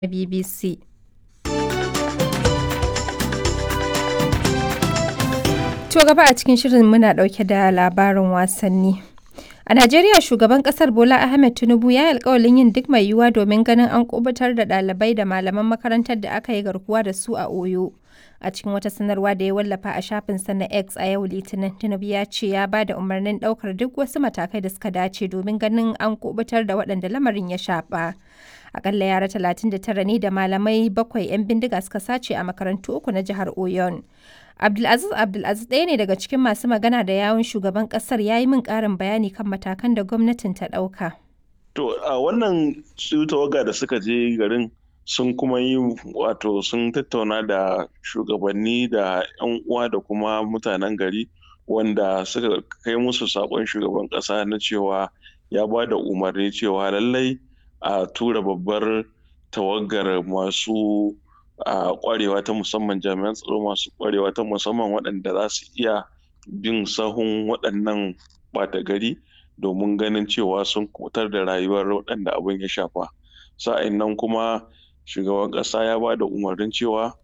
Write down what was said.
BBC. To gaba a cikin shirin muna ɗauke da labarin wasanni. A Najeriya shugaban kasar Bola Ahmed Tinubu ya yi alkawalin yin duk mai yiwuwa domin ganin an kubutar da ɗalibai da malaman makarantar da aka yi garkuwa da su a Oyo. A cikin wata sanarwa da ya wallafa a shafinsa na X a yau Litinin, Tinubu ya ce ya ba da umarnin ɗaukar duk wasu matakai da suka dace domin ganin an kubutar da waɗanda lamarin ya shafa. Akalla yara 39 ne da malamai bakwai 'yan bindiga suka sace a makarantu uku na jihar Oyon. Abdulaziz Abdulaziz ɗaya ne daga cikin masu magana da yawun shugaban ƙasar ya yi min ƙarin bayani kan matakan da gwamnatin ta ɗauka. To a wannan su tawaga da suka je garin sun kuma yi wato sun tattauna da shugabanni da 'yan uwa da kuma mutanen gari wanda suka kai musu saƙon shugaban ƙasa na cewa ya ba da umarni cewa lallai a tura babbar tawagar masu a kwarewa ta musamman jami'an tsaro masu kwarewa ta musamman waɗanda za su iya bin sahun waɗannan ɓata gari domin ganin cewa sun kutar da rayuwar waɗanda abin ya shafa sa'in nan kuma shugaban ƙasa ya ba da umarnin cewa